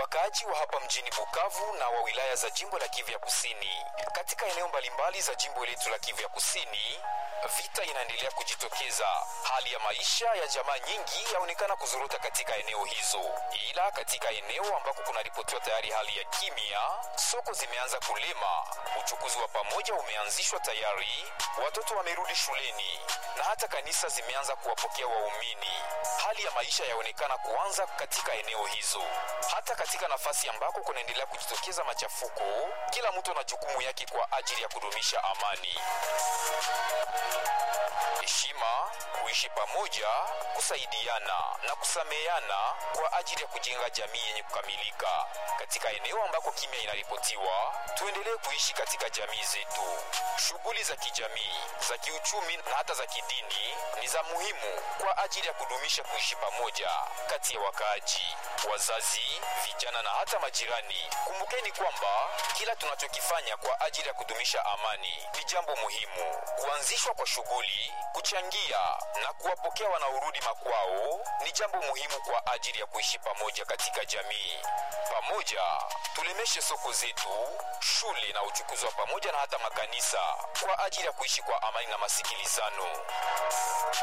wakaaji wa hapa mjini Bukavu na wa wilaya za jimbo la Kivu ya Kusini. Katika eneo mbalimbali za jimbo letu la Kivu ya Kusini, vita inaendelea kujitokeza. Hali ya maisha ya jamaa nyingi yaonekana kuzorota katika eneo hizo, ila katika eneo ambako kunaripotiwa tayari hali ya kimya, soko zimeanza kulema, uchukuzi wa pamoja umeanzishwa tayari, watoto wamerudi shuleni na hata kanisa zimeanza kuwapokea waumini. Hali ya maisha yaonekana kuanza katika eneo hizo. Hata katika nafasi ambako kunaendelea kujitokeza machafuko, kila mtu ana jukumu yake kwa ajili ya kudumisha amani heshima, kuishi pamoja, kusaidiana na kusameheana kwa ajili ya kujenga jamii yenye kukamilika. Katika eneo ambako kimya inaripotiwa, tuendelee kuishi katika jamii zetu. Shughuli za kijamii, za kiuchumi na hata za kidini ni za muhimu kwa ajili ya kudumisha kuishi pamoja kati ya wakaaji, wazazi, vijana na hata majirani. Kumbukeni kwamba kila tunachokifanya kwa ajili ya kudumisha amani ni jambo muhimu. Kuanzishwa kwa shughuli kuchangia na kuwapokea wanaorudi makwao ni jambo muhimu kwa ajili ya kuishi pamoja katika jamii. Pamoja tulemeshe soko zetu, shule na uchukuzi wa pamoja na hata makanisa kwa ajili ya kuishi kwa amani na masikilizano.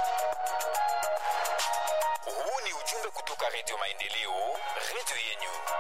Huu ni ujumbe kutoka Redio Maendeleo, redio yenyu.